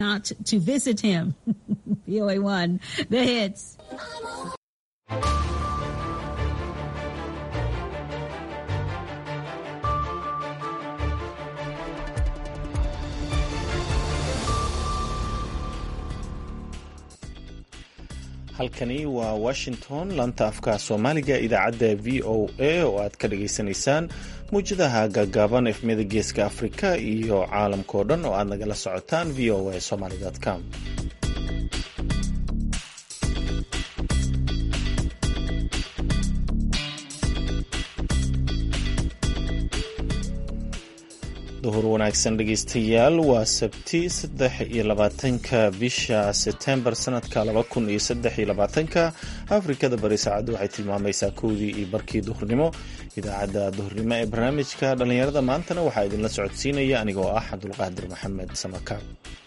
not to visit him. VOA1, the hits. halkani waa washington laanta afka soomaaliga idaacadda v o a oo aad ka dhagaysanaysaan muwjadaha gaagaaban efmiyada geeska afrika iyo caalamkao dhan oo aad nagala socotaan v o a somaly com duhur wanaagsan dhegeystayaal waa sabti saddex iyo labaatanka bisha setembar sanadka laba kun iyo saddex iyo labaatanka afrikada bari saacaddu waxay tilmaamaysaa kowdii iyo barkii duhurnimo idaacadda duhurnimo ee barnaamijka dhallinyarada maantana waxaa idinla socodsiinaya anigoo ah cabdulqaadir maxamed samakaab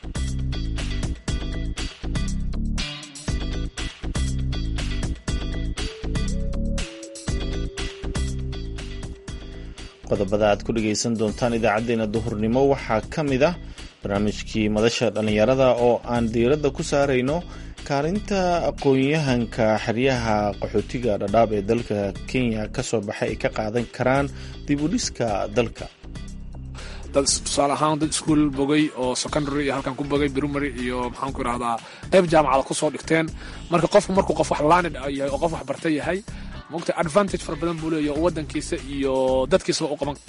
qodobada aad ku dhegaysan doontaan idaacaddeenna duhurnimo waxaa ka mid ah barnaamijkii madasha dhallinyarada oo aan diiradda ku saarayno kaalinta aqoon-yahanka xeryaha qaxootiga dhadhaab ee dalka kenya kasoo baxay ay ka qaadan karaan dib u dhiska dalka dad tusaale ahaan dad iskuol bogay oo secondary iyo halkan ku bogay primary iyo maxaanku idhahdaa qayb jaamacada kusoo dhigteen marka qofku markuu qof wax laanid yahay oo qof wax barta yahay mogta advantage fara badan buu leeya waddankiisa iyo dadkiisaba u qaban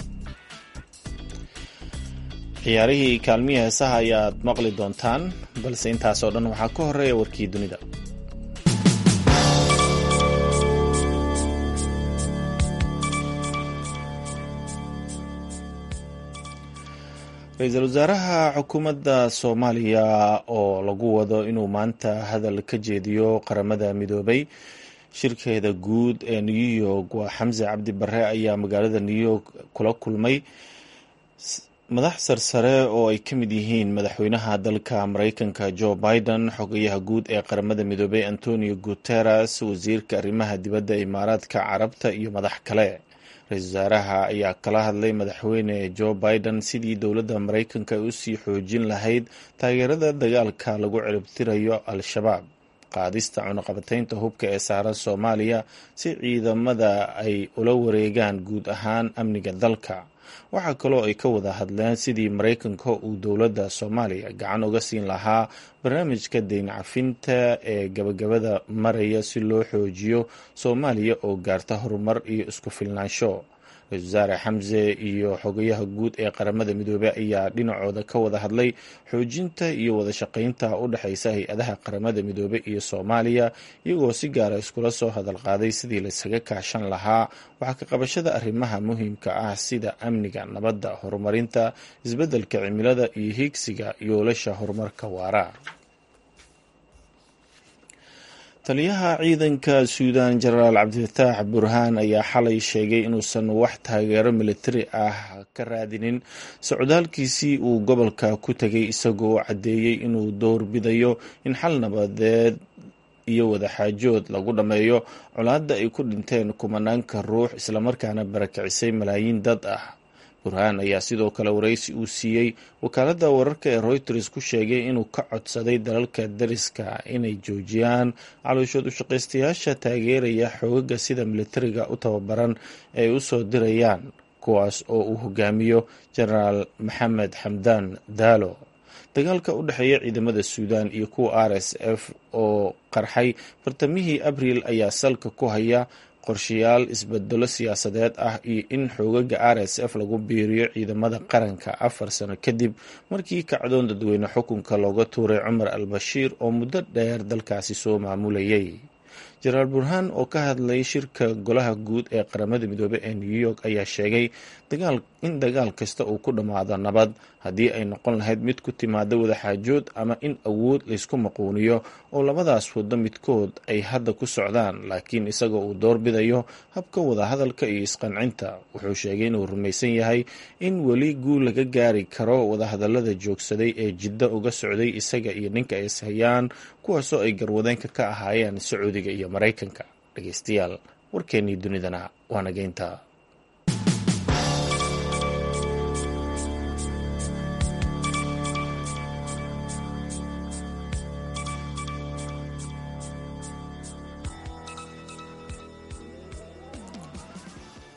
ciyaarihii kaalmihii heesaha ayaad maqli doontaan balse intaasoo dhan waxaa ka horeeya warkii dunida ra-iisul wasaaraha xukuumadda soomaaliya oo lagu wado inuu maanta hadal ka jeediyo qaramada midoobay shirkeeda guud ee new york waa xamse cabdi bare ayaa magaalada new york kula kulmay madax sarsare oo ay ka mid yihiin madaxweynaha dalka mareykanka joe biden xogayaha guud ee qaramada midoobay antonio guteres wasiirka arrimaha dibadda imaaraadka carabta iyo madax kale ra-iisul wasaaraha ayaa kala hadlay madaxweyne joe biden sidii dowladda mareykanka ay usii xoojin lahayd taageerada dagaalka lagu ciribtirayo al-shabaab qaadista cunuqabataynta hubka ee saaran soomaaliya si ciidamada ay ula wareegaan guud ahaan amniga dalka waxaa kaloo ay ka wada hadleen sidii mareykanka uu dowladda soomaaliya gacan uga siin lahaa barnaamijka deyn cafinta ee gabagabada maraya si loo xoojiyo soomaaliya oo gaarta horumar iyo isku filnaansho ra-isul wasaare xamse iyo xogayaha guud ee qaramada midoobey ayaa dhinacooda ka wada hadlay xoojinta iyo wada shaqaynta u dhexeysa hay-adaha qaramada midoobey iyo soomaaliya iyagoo si gaara iskula soo hadal qaaday sidii laysaga kaashan lahaa waxaa ka qabashada arrimaha muhiimka ah sida amniga nabadda horumarinta isbeddelka cimilada iyo hiigsiga yoolasha horumarka waara taliyaha ciidanka suudan jenaraal cabdifataax burhaan ayaa xalay sheegay inuusan wax taageero militari ah ka raadinin socdaalkiisii uu gobolka ku tegay isagoo caddeeyey inuu doorbidayo in xal nabadeed iyo wadaxaajood lagu dhammeeyo colaadda ay ku dhinteen kumanaanka ruux islamarkaana barakicisay malaayiin dad ah burhaan ayaa sidoo kale waraysi uu siiyey wakaaladda wararka ee reuters ku sheegay inuu ka codsaday dalalka dariska inay joojiyaan calooshood ushaqaystayaasha taageeraya xoogaga sida militariga u tababaran ee u soo dirayaan kuwaas oo uu hogaamiyo jenaraal maxamed xamdaan daalo dagaalka u dhexeeya ciidamada suudan iyo kuwa r s f oo qarxay bartamihii abriil ayaa salka ku haya qorshayaal isbedelo siyaasadeed ah iyo in xoogaga r s f lagu biiriyo ciidamada qaranka afar sano kadib markii kacdoon dadweyne xukunka looga tuuray cumar al bashiir oo muddo dheer dalkaasi soo maamulayay jenaraal burhaan oo ka hadlay shirka golaha guud ee qaramada midoobey ee new york ayaa sheegay in dagaal kasta uu ku dhammaado nabad haddii ay noqon lahayd mid ku timaada wadaxaajood ama in awood laysku maquuniyo oo labadaas waddo midkood ay hadda ku socdaan laakiin isagoo uu doorbidayo habka wadahadalka iyo isqancinta wuxuu sheegay inuu rumaysan yahay in weli guul laga gaari karo wadahadalada joogsaday ee jiddo uga socday isaga iyo ninka ay ishayaan kuwaasoo ay garwadeenka ka ahaayeen sacuudiga iyo maraykanka dhegeystayaal warkeennii dunidana waa nageynta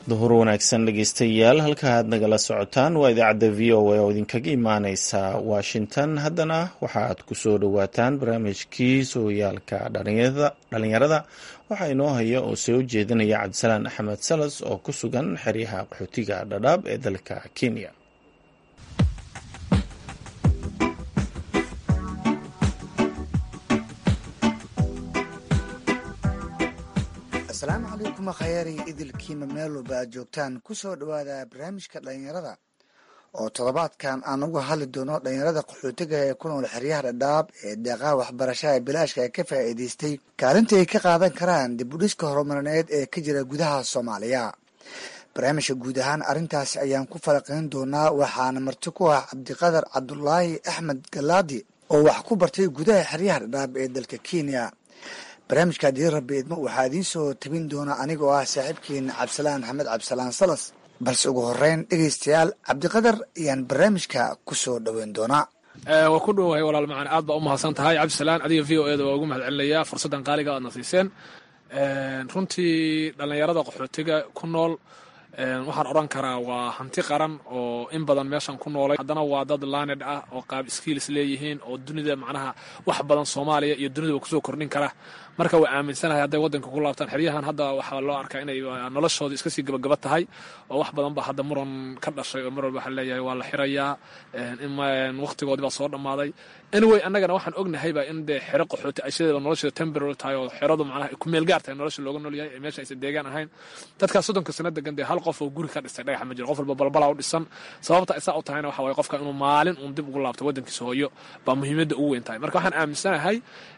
duhur wanaagsan dhegeystayaal halka aad nagala socotaan waa idaacadda v o a oo idinkaga imaaneysa washington haddana waxaaad kusoo dhowaataan barnaamijkii sooyaalka dhalinyarada waxaa inoo haya oo soo jeedinaya cabdisalaan axmed salas oo ku sugan xeryaha qaxootiga dhadhaab ee dalka kenya asalaamu calaykum khayari idilkiima meel walba aad joogtaan kusoo dhowaada barnaamijka dhalinyarada oo toddobaadkan aan uga hadli doono dhalinyarada qaxootiga ee ku nool xeryaha dhadhaab ee deeqaha waxbarashada bilaashka ee ka faa'iidaystay kaalinta ay ka qaadan karaan dib u dhiska horumarineed ee ka jira gudaha soomaaliya barnaamijka guud ahaan arrintaas ayaan ku falaqayn doonaa waxaana marti ku ah cabdiqadar cabdulaahi axmed galaadi oo wax ku bartay gudaha xeryaha dhadhaab ee dalka kenya barnaamijka haddii rabbi idmo waxaa idiin soo tabin doona anigoo ah saaxiibkiina cabdisalaan axmed cabdisalaan salas balse ugu horeyn dhegeystayaal cabdiqadar ayaan barnaamijka ku soo dhoweyn doonaa waa ku dhowahay walaal macaan aad baa u mahadsan tahay cabdisalaan adiga v o eda waa ugu mahad celinayaa fursaddan qaaliga aadna siiseen runtii dhallinyarada qaxootiga ku nool waxaan odhan karaa waa hanti qaran oo in badan meeshan ku noolay haddana waa dad laaned ah oo qaab skiilis leeyihiin oo dunida macnaha wax badan soomaaliya iyo dunidaba kusoo kordhin kara marka waa aaminsanahay hadday waddanka ku laabtaan xeryahan hadda waxaa loo arkaa inay noloshooda iska sii gabagaba tahay oo wax badan ba hadda muran ka dhashay oo mar walba waxaa leeyahay waa la xirayaa waqtigoodii baa soo dhammaaday anyway annagana waxaan ognahayba in dee xero qaxooti ay sideeda nolosheeda temporary tahay oo xeradu macnaha ku meel gaar tahay nolosha looga nool yahay ee meesha aysan deegaan ahayn dadkaas soddonka sano degan dee hal qof oo guri ka dhistay dhagaxa ma jiro qof walba balbala u dhisan sababta isaa u tahayna waxa waye qofka inuu maalin uun dib ugu laabto waddankiisa hooyo baa muhiimadda ugu weyn tahay marka waxaan aaminsanahay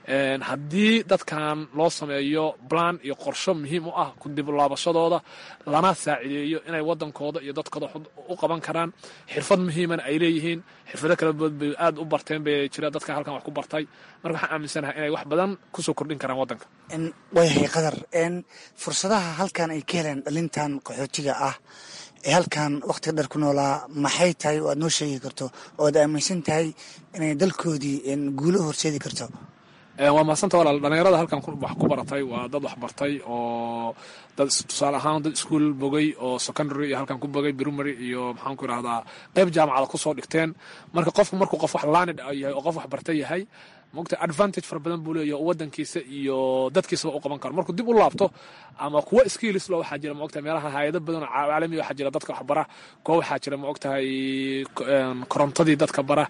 haddii dadkan loo sameeyo plan iyo qorsho muhiim u ah ku dib laabashadooda lana saacideeyo inay waddankooda iyo dadkooda u qaban karaan xirfad muhiimana ay leeyihiin xirfado kala bood bay aad u barteen bay jira dadka halkan wax ku bartay marka waxaan aaminsanahay inay wax badan kusoo kordhin karaan waddanka waayahay qadar fursadaha halkan ay ka heleen dhalintan qaxootiga ah ee halkan wakhtiga dheer ku noolaa maxay tahay oo aad noo sheegi karto oo aad aaminsan tahay inay dalkoodii guulo horseedi karto waa mahadsanta walaal dhalinyarada halkan wax ku baratay waa dad wax bartay oo dad tusaale ahaan dad iskuol bogay oo secondary iyo halkan ku bogay primary iyo maxaan ku idhahdaa qayb jaamacada kusoo dhigteen marka qofku markuu qof wax laanid yahay oo qof wax barta yahay mogta advantage fara badan buu leeyahy oo waddankiisa iyo dadkiisaba u qaban karo markuu dib u laabto ama kuwa skillislo waxaa jira maogtahay meelaha hayado badan oo caalami waxaa jira dadka wax bara kuwa waxaa jira maogtahay korontadii dadka bara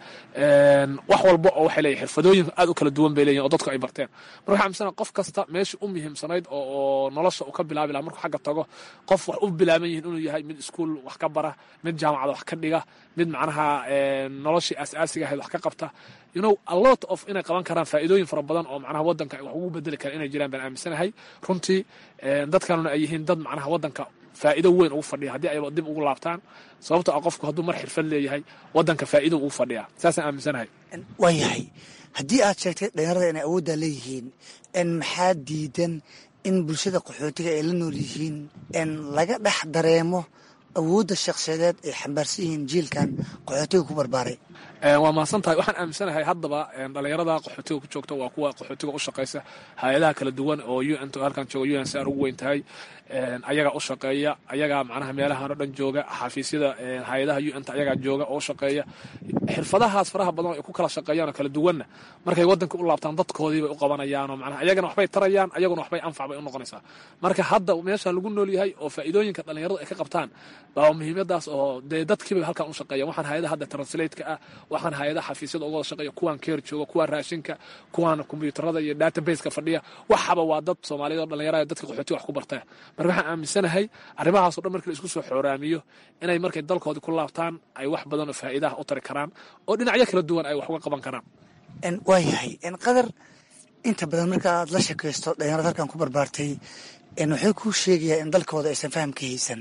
wax walba oo waxay leeyihin xirfadooyin aad u kala duwan bay leeyihin oo dadku ay barteen marka waxaa amisana qof kasta meeshii u muhiimsanayd oo nolosha uu ka bilaabi laha markuu xagga tago qof wax u bilaaban yihin inuu yahay mid iskuol wax ka bara mid jaamacada wax ka dhiga mid macnaha noloshii aas-aasiga ahayd wax ka qabta you know a lot of inay qaban karaan faa'iidooyin fara badan oo macnaha waddanka wax ugu bedeli kara inay jiraan baan aaminsanahay runtii dadkanuna ay yihiin dad macnaha waddanka faa'iido weyn ugu fadhiya haddii ayba dib ugu laabtaan sababto ah qofku hadduu mar xirfad leeyahay waddanka faa'iido ugu fadhiyaa saasaan aaminsanahay waayahay haddii aad sheegtay dhalinyarada inay awooddaa leeyihiin maxaa diidan in bulshada qaxootiga ay la nool yihiin laga dhex dareemo awoodda shakhsiyadeed ay xambaarsan yihiin jiilkan qaxootiga ku barbaaray waa mahadsan tahay waxaan aaminsanahay haddaba dhalinyarada qaxootiga ku joogta waa kuwa qaxootiga u shaqaysa hay-adaha kala duwan oo u n halkan jooga u n c r ugu weyn tahay ayagaa u shaqeeya ayagaa macnaha meelahan oo dhan jooga xafiisyada hay-adaha u n t ayagaa jooga oo u shaqeeya xirfadahaas faraha badan oo ay ku kala shaqeeyaan oo kala duwanna markay waddanka u laabtaan dadkoodii bay u qabanayaan oo macnaha ayagana waxbay tarayaan ayaguna waxbay anfac bay u noqonaysaa marka hadda meeshaan lagu nool yahay oo faa'iidooyinka dhalinyaradu ay ka qabtaan baa muhiimadaas oo dee dadkiibay halkan u shaqeeyan waxaan hay-adaha hadda translate-ka ah waxaan hay-adaha xafiisyada uga wada shaqeeya kuwaan keer jooga kuwaan raashinka kuwaan kombiyuutarada iyo databaseka fadhiya waxaba waa dad soomaaliyeed oo dhalinyarada dadka qaxootiga wax ku bartaa marka waxaan aaminsanahay arrimahaas o dhan markii la isku soo xooraamiyo inay markay dalkoodii ku laabtaan ay wax badan oo faa'iidaha u tari karaan oo dhinacyo kala duwan ay wax uga qaban karaan waayahay qadar inta badan marka aad la shakaysto dhalinyarada halkan ku barbaartay waxay kuu sheegayaa in dalkooda aysan faham ka haysan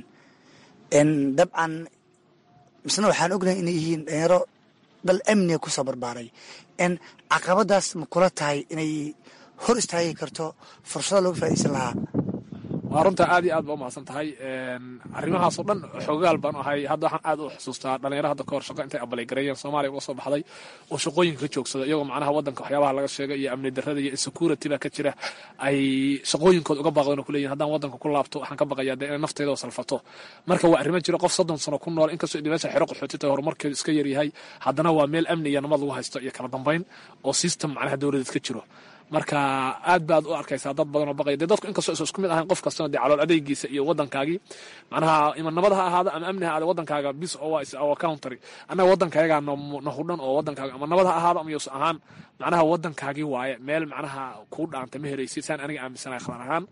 dabcan misna waxaan ognahay inay yihiin dhalinyaro dal amniga kusoo barbaaray n caqabadaas ma kula tahay inay hor istaagi karto fursada looga faa'idaysan lahaa waa runta aad iyo aad ba umahadsan tahay arrimahaasoo dhan xoogaal baan ahay hadda waxaan aad u xusuustaa dhalinyaro hadda kahor shaqo intay abaleygareeyeen soomaaliya uga soo baxday oo shaqooyinka ka joogsada iyagoo macnaha wadanka waxyaabaha laga sheegay iyo amni darrada iyo insecurity baa ka jira ay shaqooyinkooda uga baaqdeen oo kuleeyihin haddaan wadanka ku laabto waxaan ka baqayaa dee inay nafteeda oo salfato marka waa arrimo jira qof soddon sano ku nool inkastoo idi meesha xero qaxooti tahay horumarkeedu iska yaryahay haddana waa meel amni iyo nabad lagu haysto iyo kala dambayn oo system macnaha dowladeed ka jiro marka aad baad u arkaysaa dad badan oo baqaya dee dadku inkastoo isa isku mid ahayn qof kastana dee calool adeygiisa iyo wadankaagii macnaha ima nabad ha ahaada ama amni ha ahaada wadankaaga bis oo waa is our country annaga wadankayagaa na hudhan oo wadankaaga ama nabad ha ahaado ama yuusan ahaan macnaha wadankaagii waaye meel macnaha kuu dhaanta ma heraysid saan aniga aaminsanahay khatar ahaan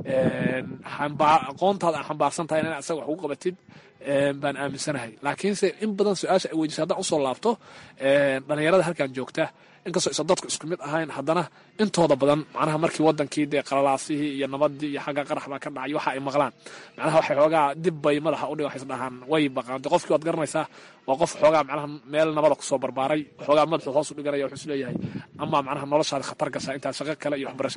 aqoontaada aan xambaarsan tahay inaad asaga wax ugu qabatid baan aaminsanahay laakiinse in badan su-aasha ay weydiisa haddaan usoo laabto dhalinyarada halkan joogta inkastoo isa dadku isku mid ahayn haddana intooda badan macnaha markii wadankii dee qalalaasihii iyo nabadii iyo xagga qarax baa ka dhacay waxa ay maqlaan macnaha waxay xoogaa dib bay madaxa udhig waxay isdhahaan way baqaan de qofkii waad garanaysaa waa qof xoogaa macnaha meel nabada kusoo barbaaray xoogaa madaxu hoos u dhiganaya wuxuu isleeyahay ama macnaha noloshaada khatar gashaa intaad shaqo kale iyo waxbarasho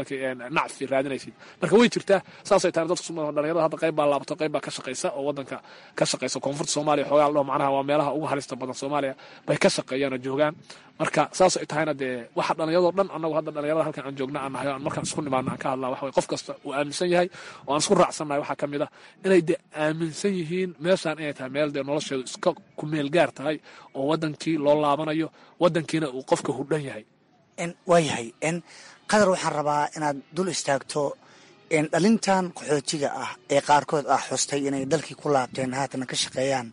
nacfi raadinaysid marka way jirtaa saasay tahay dadku dhalinyarada hadda qayb baa laabato qayb baa ka shaqaysa oo wadanka ka shaqaysa koonfurta soomaaliya xoogaa ladhaho macnaha waa meelaha ugu halista badan soomaaliya bay ka shaqeeyaan oo joogaan marka saas ay tahayna dee waxa dhallinyarado dhan annagu hadda dhallinyarada halkan aan joogna aan nahay aan markaan isku nimaadno aan ka hadlaa waxa qof kasta uu aaminsan yahay oo aan isku raacsannahay waxaa ka mid ah inay dee aaminsan yihiin meeshaan inay tahay meel dee nolosheedu iska kumeel gaar tahay oo wadankii loo laabanayo wadankiina uu qofka hudhan yahay waayahay qadar waxaan rabaa inaad dul istaagto dhalintan qaxootiga ah ee qaarkood ah xustay inay dalkii ku laabteen haatana ka shaqeeyaan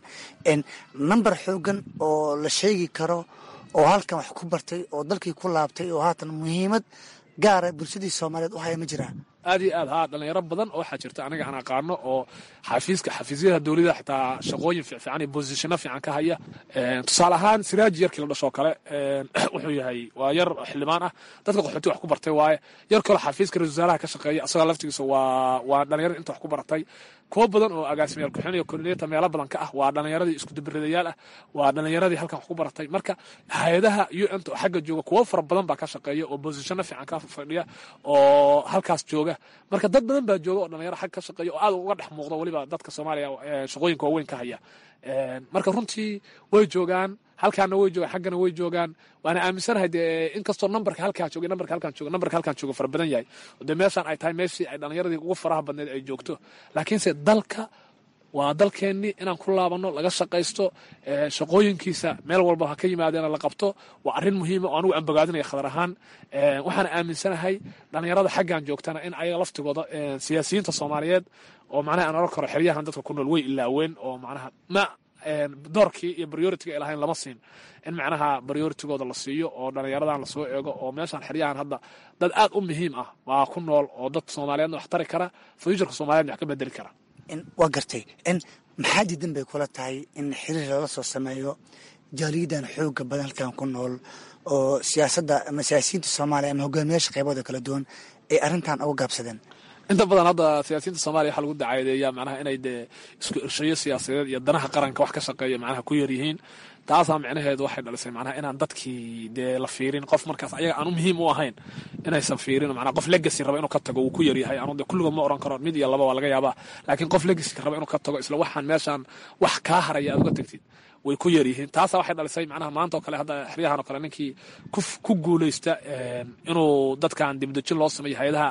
namber xoogan oo la sheegi karo oo halkan wax ku bartay oo dalkii ku laabtay oo haatan muhiimad gaara bulshadii soomaaliyeed u haya ma jiraa aad iyo aad haa dhalinyaro badan oo waxaa jirta aniga aan aqaano oo xafiiska xafiisyada dowladda xitaa shaqooyin fiican iyo bosishano fiican ka haya tusaale ahaan siraaji yarkii la dhashoo kale wuxuu yahay waa yar xildhibaan ah dadka qaxooti wax ku bartay waaye yar kaloo xafiiska ra-isul wasaaraha ka shaqeeya asagoo laftigiisa waa waa dhalinyarada inta wax ku baratay kuwo badan oo agaasimayaal ku-xin iyo koordinata meelo badan ka ah waa dhalinyaradii isku dubiradayaal ah waa dhalinyaradii halkan wax ku baratay marka hay-adaha u n ta oo xagga jooga kuwo fara badan baa ka shaqeeya oo bosishano fiican ka fadhiya oo halkaas jooga marka dad badan baa jooga oo dhalinyaro xag ka shaqeeya oo aad uga dhex muuqda weliba dadka soomaaliya shaqooyinka waaweyn ka haya marka runtii way joogaan halkaana way joogaan xaggana way joogaan waana aaminsanahay dee inkastoo nambarka halkaa jooga nambarka halkaan jooga nambarka halkaan jooga fara badan yahay dee meeshaan ay tahay meeshii ay dhalinyaradii ugu faraha badneed ay joogto laakiinse dalka waa dalkeennii inaan ku laabanno laga shaqaysto shaqooyinkiisa meel walba ha ka yimaadeena la qabto waa arrin muhiima oo anugu aan bogaadinaya khadar ahaan waxaan aaminsanahay dhalinyarada xaggan joogtana in ayaga laftigooda siyaasiyiinta soomaaliyeed oo macnaha aan oran karo xeryahan dadka ku nool way ilaaween oo macnaha ma doorkii iyo prioritiga ay lahayn lama siin in macnaha prioritigooda la siiyo oo dhalinyaradan lasoo eego oo meeshaan xeryahan hadda dad aad u muhiim ah waa ku nool oo dad soomaaliyeedna wax tari kara fuuturka soomaliyeedna wax ka bedeli kara waa gartay maxaa diidan bay kula tahay in xiriir lala soo sameeyo jaaliyadan xooga badan halkan ku nool oo siyaasadda ama siyaasiyiinta soomaaliya ama hogaamiyaasha qaybooda kala duwan ay arrintan uga gaabsadeen inta badan hadda siyaasiyiinta soomaliya waxaa lagu dacaadeeyaa macnaha inay dee isku irshayo siyaasadeed iyo danaha qaranka wax ka shaqeeya macnaha ku yar yihiin taasaa micnaheedu waxay dhalisay macnaha inaan dadkii dee la fiirin qof markaas ayaga aanu muhiim u ahayn inaysan fiirin macnaha qof legacy raba inuu ka tago wuu ku yaryahay anu dee kulligood ma oran karo mid iyo laba waa laga yaabaa laakiin qof legacy raba inuu ka tago isla waxaan meeshaan wax kaa haraya aad uga tagtid way ku yar yihiin taasaa waxay dhalisay macnaha maanta oo kale hadda xeryahan oo kale ninkii ku guuleysta inuu dadkan dibudejin loo sameeyo hay-adaha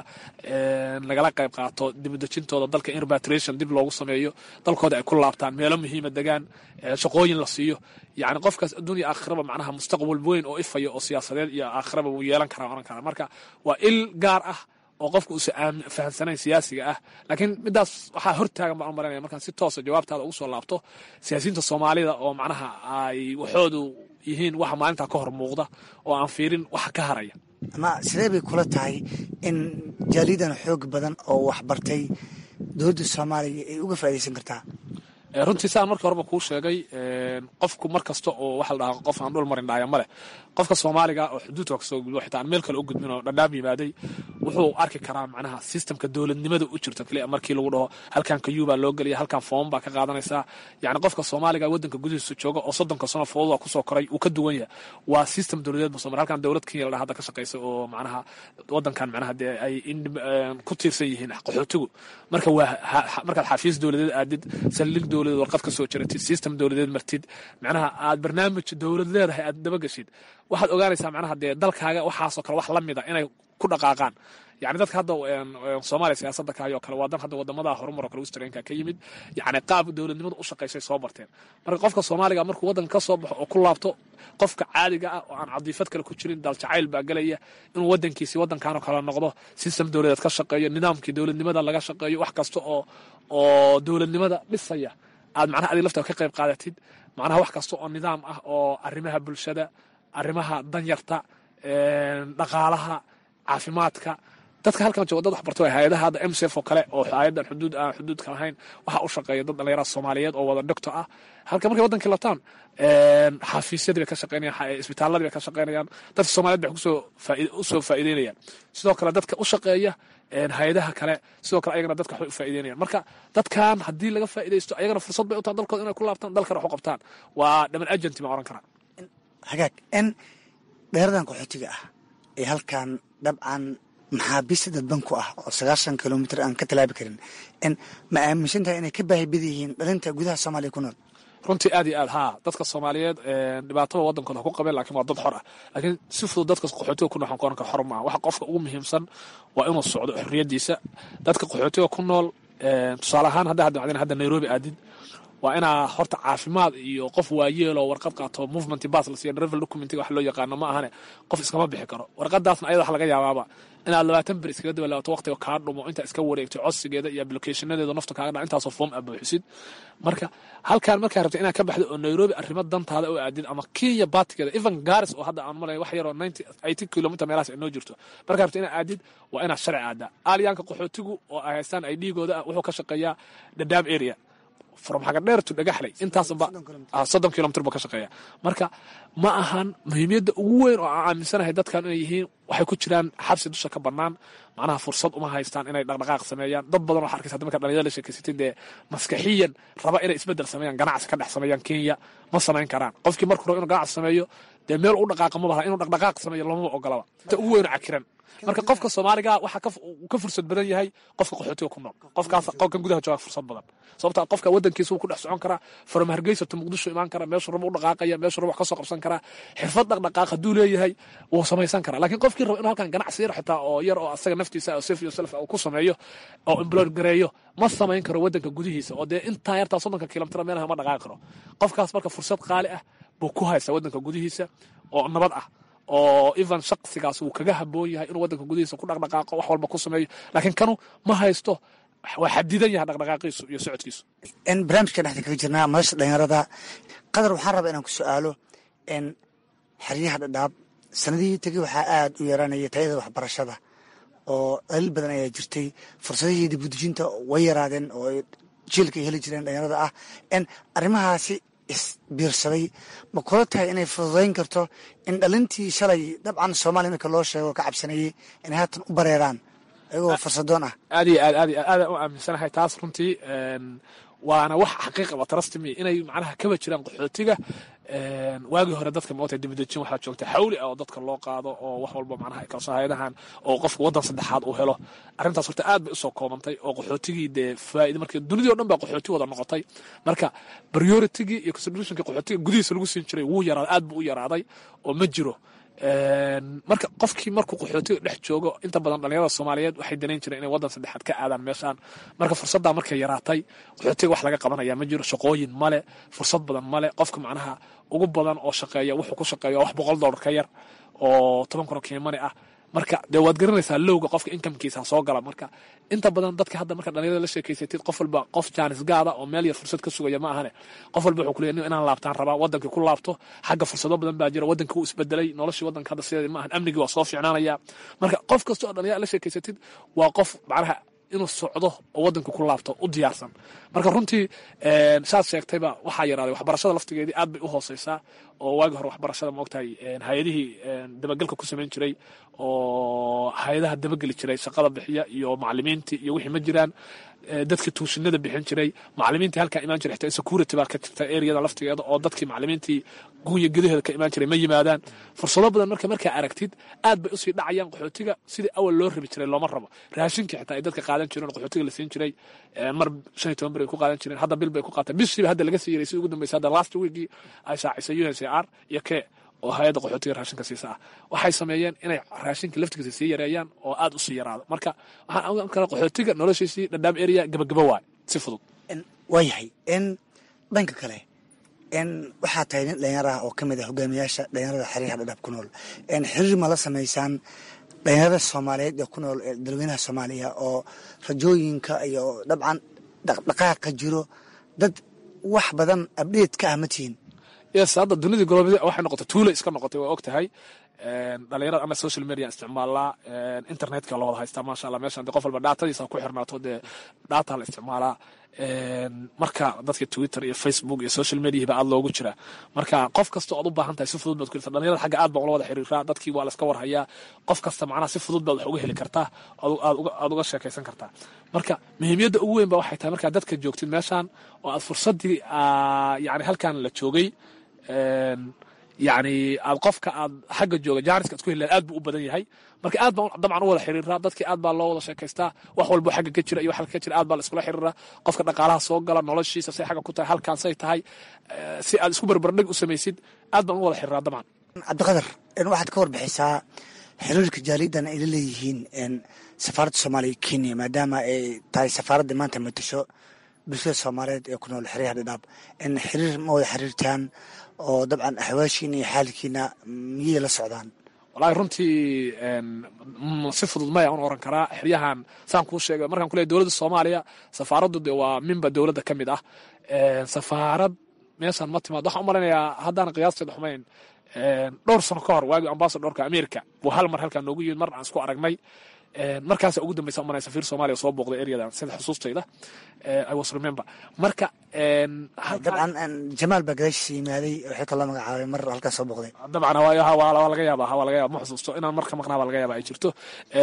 lagala qayb qaato dibudejintooda dalka in repatriation dib loogu sameeyo dalkooda ay ku laabtaan meelo muhiima degaan shaqooyin la siiyo yacni qofkaas adduunya aakhiraba macnaha mustaqbal weyn oo ifaya oo siyaasadeed iyo aakhiraba wuu yeelan karaa oran karaa marka waa il gaar ah oo qofka uusan fahamsanayn siyaasiga ah laakiin midaas waxaa hortaagan baan u maranaya markaan si toosa jawaabtaada ugu soo laabto siyaasiyiinta soomaalida oo macnaha ay waxoodu yihiin waxa maalintaa ka hor muuqda oo aan fiirin waxa ka haraya ama sidee bay kula tahay in jaaliyadan xoog badan oo waxbartay dowladda soomaaliya ay uga faa'iidaysan kartaa runtii saan markii horeba kuu sheegay qofku mar kasta oo waxa la dhahaa qof aan dhul marin dhaaya male qofka soomaaliga oo xuduudka kasoo gudbo xitaa aan meel kale u gudbin oo dhadhaab yimaaday wuxuu arki karaa macnaha sistemka dowladnimada u jirto kaliya markii lagu dhaho halkan kayuu baa loo gelaya halkan foom baa ka qaadanaysaa yacni qofka soomaaliga waddanka gudihiisa jooga oo soddonka sano fooduda kusoo koray uu ka duwan yahay waa system dowladeed musomar halkan dowlad kenya la dhaha hadda ka shaqaysa oo macnaha waddankan macnaha dee ay ku tiirsan yihiin qaxootigu marka waa markaad xafiis dowladeed aadid saldhig dowladeed warqad ka soo jiratid system dowladeed martid macnaha aad barnaamij dowlad leedahay aad dabageshid waxaad ogaanaysaa macnaha dee dalkaaga waxaasoo kale wax la mida inay ku dhaqaaqaan yani dadka hadda soomaaliya siyaasadda kaayoo kale waa dan hadda wadamada horumar oo kale westernka ka yimid yani qaab dowladnimada u shaqaysay soo barteen marka qofka soomaaliga markuu waddanka ka soo baxo oo ku laabto qofka caadiga ah oo aan cadiifad kale ku jirin daljacayl baa gelaya inuu waddankiisi waddankanoo kale noqdo system dowladeed ka shaqeeyo nidaamkii dowladnimada laga shaqeeyo wax kasta oo oo dowladnimada dhisaya aad macnaha adig laftaa ka qayb qaadatid macnaha wax kasta oo nidaam ah oo arrimaha bulshada arrimaha danyarta dhaqaalaha caafimaadka dadka halkan jooga dad waxbarto hay-adaha hadda mcf oo kale oo hay-adan xuduud aan xuduudka lahayn waxaa u shaqeeya dad dhalinyarada soomaaliyeed oo wada dhogto ah halka markay waddankii lataan xafiisyadii bay ka shaqeynayaan isbitaaladii bay ka shaqeynayaan dadka soomaliyeed bay usoo faa'iideynayaan sidoo kale dadka u shaqeeya hay-adaha kale sidoo kale ayagana dadka waxbay u faa'iideynayaan marka dadkan haddii laga faa'iidaysto ayagana fursad bay u tahay dalkooda inay ku laabtaan dalkana wax u qabtaan waa dhaman agenti baan oran karaa hagaag n dheeradan qaxootiga ah ee halkan dabcan maxaabiista dadban ku ah oo sagaashan kilomitr aan ka talaabi karin n ma aaminsan tahay inay ka baahi bad yihiin dhalinta gudaha soomaaliya ku nool runtii aad iyo aad haa dadka soomaaliyeed dhibaatada waddankooda ha ku qabeen lakin waa dad xor ah laakiin si fudud dadka qaxootiga ku nool waxaan ku oran kara xor maaha waxa qofka ugu muhiimsan waa inuu socdo xorriyaddiisa dadka qaxootiga ku nool tusaale ahaan hadda hadda hadda nairobi aadid waa inaa horta caafimaad iyo qof waayeeloo warqad qaato movement bas la siiyo travel documentiga wax loo yaqaano ma ahane qof iskama bixi karo warqadaasna ayada wax laga yaabaaba inaad labaatan ber iskaga dabalaabato waqtiga kaa dhumo intaa iska wareegto codsigeeda iyo applicationadeeda nafta kaaga dha intaasoo foom aad buuxisid marka halkaan markaa rabta inaad ka baxdo oo nairobi arrimo dantaada oo aadid ama kenya baatigeeda even garis oo hadda aan malay wax yaroo ninety eighty kilometer meelahaas ay noo jirto markaa rabta inaad aadid waa inaad sharci aadaa aalyaanka qaxootigu oo ay haystaan ay dhiigooda ah wuxuu ka shaqeeyaa dadaab area from xagadheer to dhagaxley intaasba soddon kilomitr buu ka shaqeeya marka ma ahan muhiimiyadda ugu weyn oo aan aaminsanahay dadkan inay yihiin waxay ku jiraan xabsi dusha ka bannaan macnaha fursad uma haystaan inay dhaqdhaqaaq sameeyaan dad badan waxaa arkaysa marka dhalinyada la sheekeysatay dee maskaxiyan raba inay isbeddel sameeyaan ganacsi ka dhex sameeyaan kenya ma samayn karaan qofkii markuu rabo inuu ganacsi sameeyo dee meel u dhaqaaqa ma baha inuu dhaqdhaqaaq sameeyo lamaba ogolaba inta ugu weyn oo cakiran marka qofka soomaaliga waxaa ka fursad badan yahay qofka qaxootiga ku nool qofkaas qofkan gudaha jooga fursad badan sababta qofka wadankiisa wuu ku dhex socon karaa from hargeysa to muqdisho imaan kara meeshuu rabo u dhaqaaqaya meeshuu rabo wax ka soo qabsan karaa xirfad dhaqdhaqaaq hadduu leeyahay wuu samaysan karaa laakiin qofkii rabo inuu halkan ganacsi yar xitaa oo yar oo asaga naftiisa oo sef iyo self uu ku sameeyo oo employer gareeyo ma samayn karo wadanka gudihiisa oo dee intaa yartaa soddonka kilomitr meelaha ma dhaqaaqi karo qofkaas marka fursad qaali ah buu ku haysta wadanka gudihiisa oo nabad ah oo even shaksigaas wuu kaga haboon yahay inuu wadanka gudihiisa ku dhaqdhaqaaqo wax walba ku sameeyo laakiin kanu ma haysto waa xadidan yahay dhaqdhaqaaqiisu iyo socodkiisu n barnaamijka dhexda kaga jirnaa madasha dhalinyarada qadar waxaan rabaa inaan ku su-aalo n xeryaha dhadhaab sanadihii tegey waxaa aada u yaraanaya tayada waxbarashada oo daliil badan ayaa jirtay fursadihii dibudejinta way yaraadeen oo jiilka ay heli jireen dhalinyarada ah n arrimahaasi isbiirsaday ma kula tahay inay fududayn karto in dhalintii shalay dabcan soomaaliya marka loo sheego ka cabsanayey inay haatan u bareeraan ayagoo fursadoon ah aad iyo aad aad iyo aad aadaan u aaminsanahay taas runtii waana wax xaqiiqaba trustme inay macnaha kaba jiraan qaxootiga waagii hore dadka moota dibadejin waxaa joogta xawli ah oo dadka loo qaado oo wax walba macnaha kalso hay-adahan oo qofka waddan saddexaad uu helo arrintaas horta aad bay usoo koobantay oo qaxootigii dee faa'ida markii dunidii o dhan baa qaxooti wada noqotay marka prioritigii iyo considerationkii qaxootiga gudihiisa lagu siin jiray wuu yaraaday aad buu u yaraaday oo ma jiro marka qofkii markuu qaxootiga dhex joogo inta badan dhalinyarada soomaaliyeed waxay danayn jireen inay waddan saddexaad ka aadaan meeshaan marka fursaddaa markay yaraatay qaxootiga wax laga qabanaya ma jiro shaqooyin male fursad badan male qofka macnaha ugu badan oo shaqeeya wuxuu ku shaqeeya wax boqol dollar ka yar oo toban kun oo kiimani ah marka dee waad garanaysaa lowga qofka inkamkiisa soo gala marka inta badan dadka hadda marka dhalinyarada la sheekeysatid qof walba qof jaanis gaada oo meel yar fursad ka sugaya ma ahane qof walba wuxuu kuleeyahay inaan laabtaan rabaa wadankii ku laabto xagga fursado badan baa jira wadankii wuu isbedelay noloshii wadanka hadda sideeda ma ahan amnigii waa soo fiicnaanaya marka qof kasta oo dhalinyarada la sheekeysatid waa qof macnaha inuu socdo oo waddanka ku laabto u diyaarsan marka runtii saad sheegtayba waxaa yaraaday waxbarashada laftigeedii aad bay u hooseysaa oo waagi hore waxbarashada maogtahay hay-adihii dabagelka ku samayn jiray oo hay-adaha dabageli jiray shaqada bixiya iyo macalimiintii iyo wixii ma jiraan dadkii tuushinada bixin jiray macalimiintii halkaa imaan jiray xitaa security baa ka jirta areada laftigeeda oo dadkii macalimiintii gunya gudaheeda ka imaan jiray ma yimaadaan fursado badan marka markaa aragtid aad bay usii dhacayaan qaxootiga sidii awal loo rabi jiray looma rabo raashinkii xitaa ay dadka qaadan jireen qaxootiga la siin jiray mar shan iyo toban bir ay ku qaadan jireen hadda bil bay ku qaateen bishiiba hadda laga sii yaray si ugu dambeysa hadda last weekii ay shaacisay u n c r iyo ke oo hay-adda qaxootiga raashinka siisa ah waxay sameeyeen inay raashinka laftigiisa sii yareeyaan oo aad usii yaraado marka waxaan ogaan karaa qaxootiga noloshiisii dhadhaam area gabagaba waay si fudud waayahay n dhanka kale n waxaa tahay nin dhalinyar ah oo ka mid ah hogaamiyaasha dhalinyarada xiriirka dhadhaab ku nool n xiriir ma la samaysaan dhalinyarada soomaaliyeed ee ku nool ee dalweynaha soomaaliya oo rajooyinka iyo dabcan dhaqdhaqaaqa jiro dad wax badan abdheed ka ah ma tihiin yes hadda dunidii golobadi waxay noqotay tuula iska noqotay waa og tahay dhalinyarada ana social media isticmaalaa internetka la wada haystaa maasha allah meeshan de qof walba dhaatadiisa ku xirnaato dee dhaata la isticmaalaa marka dadka twitter iyo facebook iyo social media ba aad loogu jira marka qof kasta ood u baahan tahay si fudud baad ku heltaa dhalinyarada xagga aad baan ula wada xiriiraa dadkii waa la iska warhayaa qof kasta macnaha si fudud baad wax uga heli kartaa aad uga sheekaysan kartaa marka muhiimiyadda ugu weyn ba waxay tahay markaa dadka joogtid meeshan oo aad fursaddii yani halkan la joogay yani aad qofka aad xagga jooga jaaniska ad ku heli aad buu u badan yahay marka aad baan dabcan u wada xiriiraa dadkii aad baa loo wada sheekaystaa wax walbo xagga ka jira iyo wax ka jira aad baa la iskula xiriiraa qofka dhaqaalaha soo gala noloshiisa say xagga ku tahay halkaan say tahay si aad isku barbardhig u samaysid aad baan u wada xiriiraa dabcan cabdiqadar waxaad ka warbixisaa xiriirka jaaliyadan ay la leeyihiin safaaradda soomaaliya kenya maadaama ay tahay safaaradda maanta matasho bulshada soomaaliyeed ee ku nool xeryaha dhadhaab in xiriir ma wada xiriirtaan oo dabcan axwaashiina iyo xaalkiina miyay la socdaan walahi runtii si fudud maya un oran karaa xeryahan saan kuu sheegay markaan ku leey dowladda soomaaliya safaaraddu de waa minba dowladda ka mid ah safaarad meeshaan ma timaad waxaan u malaynayaa haddaan qiyaasteeda xumayn dhowr sano ka hor waagii ambasadorka america buu hal mar halkaa noogu yimid mar aan isku aragnay markaasa ugu dambeysa umanay safiir soomaaliya soo booqday eryadan sida xusuustayda i was remember marka dabcan jamaal baa gadaashiisa yimaaday oo xilka loo magacaabay mar halkaas soo booqday dabcan waa laga yaaba waa laga yaaba ma xusuusto inaan marka maqnaa baa laga yaaba ay jirto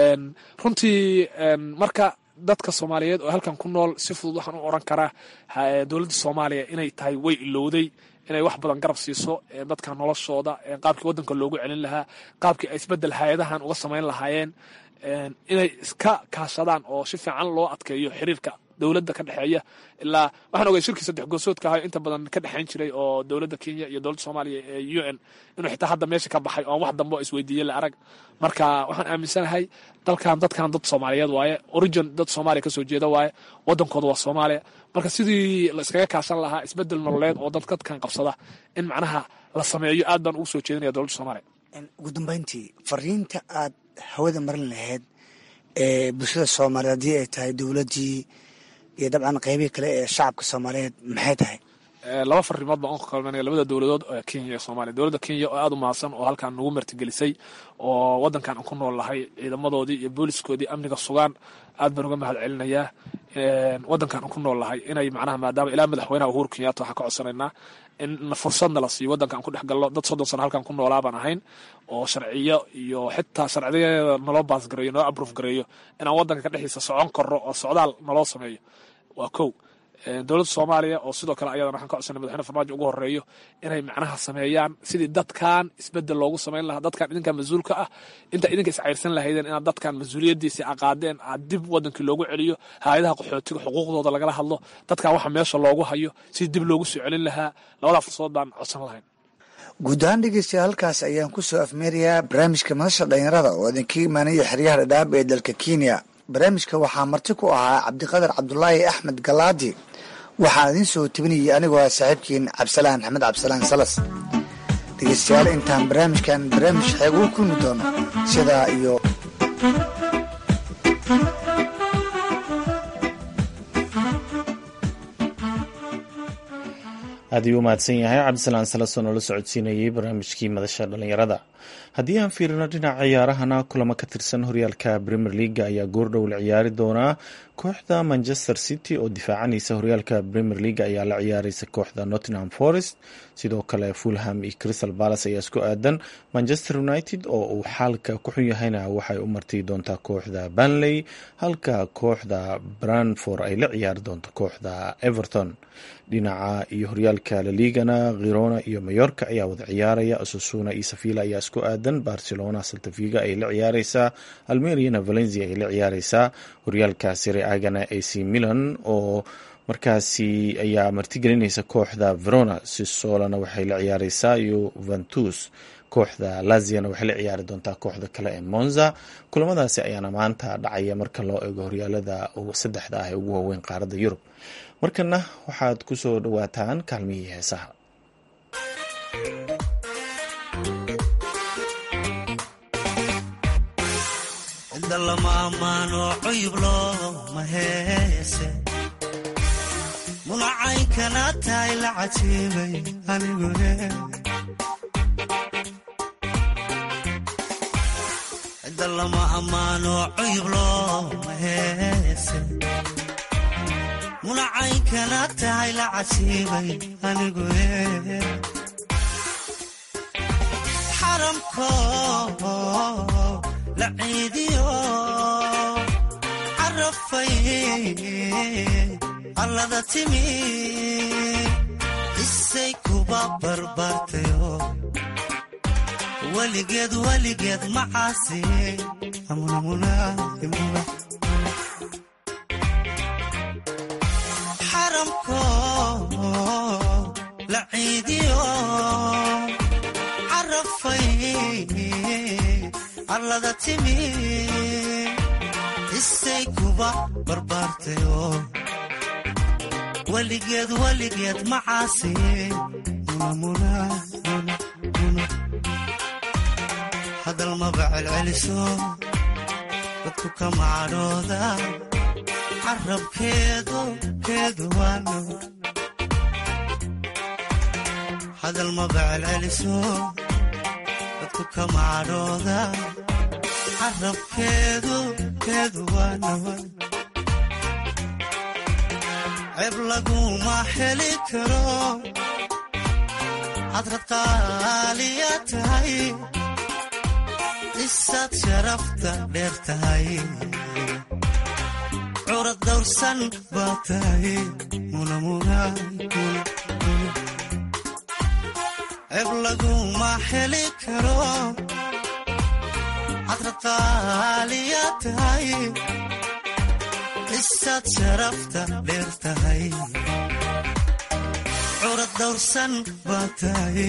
runtii marka dadka soomaaliyeed oo halkan ku nool si fudud waxaan u oran karaa dowladda soomaaliya inay tahay way ilowday inay wax badan garab siiso dadka noloshooda qaabkii waddanka loogu celin lahaa qaabkii ay isbedel hay-adahan uga samayn lahaayeen inay iska kaashadaan oo si fiican loo adkeeyo xiriirka dowladda ka dhexeeya ilaa waxaan ogay shirkii saddex goosoodka ahayo inta badan ka dhexayn jiray oo dowladda kenya iyo dowladda soomaaliya ee u n inuu xitaa hadda meesha ka baxay oon wax dambe oo isweydiiyey la arag marka waxaan aaminsanahay dalkan dadkan dad soomaaliyeed waaye origin dad soomaaliya kasoo jeeda waaye waddankooda waa soomaaliya marka sidii la iskaga kaashan lahaa isbedel nololeed oo dad dadkan qabsada in macnaha la sameeyo aad baan ugu soo jeedinaya dowladda soomaaliya ugu dambeyntii fariinta aad hawada marin lahayd ee bulshada soomaaliyeed haddii ay tahay dowladdii iyo dabcan qeybihii kale ee shacabka soomaaliyeed maxay tahay laba farimood baan u kalmanaya labada dowladood ee kenya iyo soomaaliya dowladda kenya oo aada u mahadsan oo halkan nagu martigelisay oo waddankan aan ku nool lahay ciidamadoodii iyo booliskoodii amniga sugaan aad baan uga mahad celinayaa waddankan aan ku nool lahay inay macnaha maadaama ilaa madaxweynaha uhuru kenyatta waxaan ka codsanaynaa in fursadna la siiyo waddanka aan ku dhex galno dad soddon sano halkan ku noolaa baan ahayn oo sharciyo iyo xitaa sharciyadeeda naloo baas gareeyo naloo abroof gareeyo inaan waddanka ka dhexdiisa socon karno oo socdaal naloo sameeyo waa kow dowladda soomaaliya oo sidoo kale ayadan waxaan ka codsanay madaxweyne farmaajo ugu horeeyo inay macnaha sameeyaan sidii dadkan isbedel loogu samayn lahaa dadkan idinkan mas-uulka ah inta idinka iscayrsan lahaydeen inaad dadkan mas-uuliyadiisi aqaadeen aad dib wadankii loogu celiyo hay-adaha qaxootiga xuquuqdooda lagala hadlo dadkan waxa meesha loogu hayo sidii dib loogu soo celin lahaa labadaa fursadood baan codsan lahayn guud ahaan dhegeystayaal halkaas ayaan ku soo afmeerayaa barnaamijka madasha dhalinyarada oo idinka imaanaya xeryaha dhadhaab ee dalka kenya barnaamijka waxaa marti ku ahaa cabdiqadar cabdulaahi axmed galaadi waxaan idiin soo tebinayay anigoo ah saaxiibkiin cabdisalaan axmed cabdisalaan salas dhegeystayaal intaan barnaamijkan barnaamij xeeg ugu kulmi doono sidaa iyo aad ayuu u mahadsan yahay cabdisalaan salason oo la socodsiinayay barnaamijkii madasha dhallinyarada haddii aan fiirino dhinaca ciyaarahana kulamo ka tirsan horyaalka premier leaga ayaa goordhow la ciyaari doonaa kooxda manchester city oo difaacanaysa horyaalka premier leaga ayaa la ciyaareysa kooxda nottingham forest sidoo kale fulham iyo crystal palace ayaa isku aadan manchester united oo uu xaalka ku xun yahayna waxay u marti doontaa kooxda banley halka kooxda branford ay la ciyaari doonto kooxda everton dhinaca iyo horyaalka laligana khirona iyo mayorka ayaa wada ciyaaraya asusuna iyo safila ayaa isku aadan barcelona saltaviga ay la ciyaareysaa almeriana valencia ay la ciyaareysaa horyaalka sire agana ac milan oo markaasi ayaa martigelinaysa kooxda verona sisolana waxay la ciyaareysaa yuventus kooxda laziana waxay la ciyaari doontaa kooxda kale ee monza kulamadaasi ayaana maanta dhacaya marka loo eego horyaalada saddexda ah ee ugu waaweyn qaaradda yurub markana waxaad ku soo dhawaataan kaalmihii heesaha mulacaynkana tahay la cajiibay anigune cidda lama ammaano cuyub looma heese mulacaynkana tahay la cajiibay anigune xaramko la ciidiyo carafay allada timi isay kuba barbaartayo weligeed weligeed macaasi xaramko la ciidiyo carafay allada timi isay kuba barbaartayo weligeed weligeed macaasi hadal maba celceliso dadku ka macadhooda carabkeedu keedu waano hadal maba celceliso dadku ka macadhooda carabkeedu keedu waano ceeb laguma heli karo hadrad qaaliya tahay isaad sharafta dheer tahay curad dawrsan baa tahay ceeb laguma heli karo hadrad qaaliya tahay isaad sharafta dheer tahay curad dawrsan baa tahay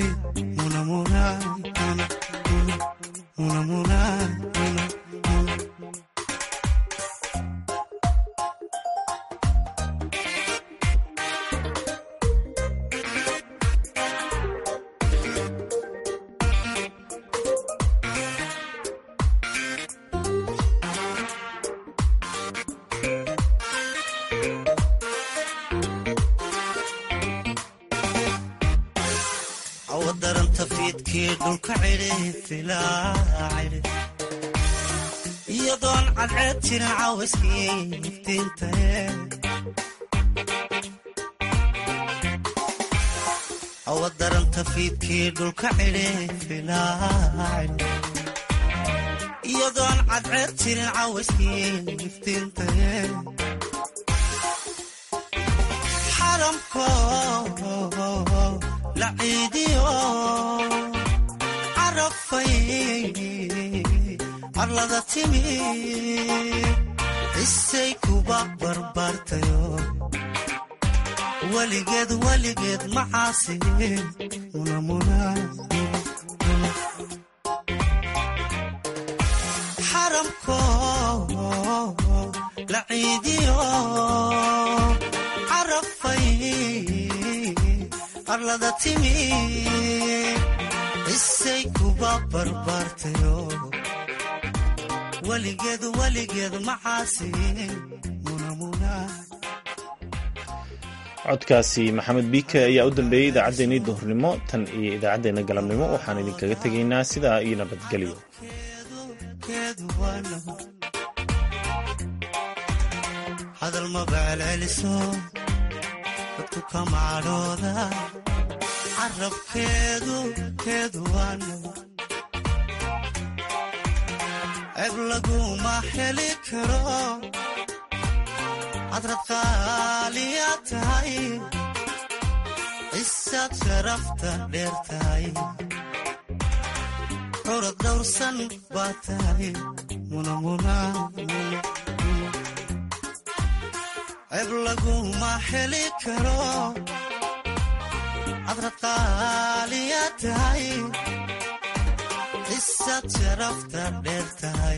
awadaranta fiidkii dhulka cidhi iyadoon cadceed jirin caawiskii iftiintae awadaranta fiidkii dhulka cidhi iyadoon cadceed jirin caawiskii iftiintae xaramko la ciidiyo carafay arlada timi isay kuba barbaartayo weligeed weligeed macaasi xaramko la ciidiyo carafay arlada timi isay kuba barbaartayo weligeed weligeed macaasi codkaasi maxamed biike ayaa u dambeeyey idaacaddeenii duhurnimo tan iyo idaacaddeenna galabnimo waxaan idinkaga tegaynaa sidaa iyo nabadgelyo hadal mabaalceliso dadku kama cadhooda carabkeedu keedu waano ceeb laguma heli karo cadrad qaaliya tahay cisaad sharafta dheer tahay curad dhowrsan baa tahay ceeb laguma heli karo cadrad qaaliya tahay cisaad sharafta dheer tahay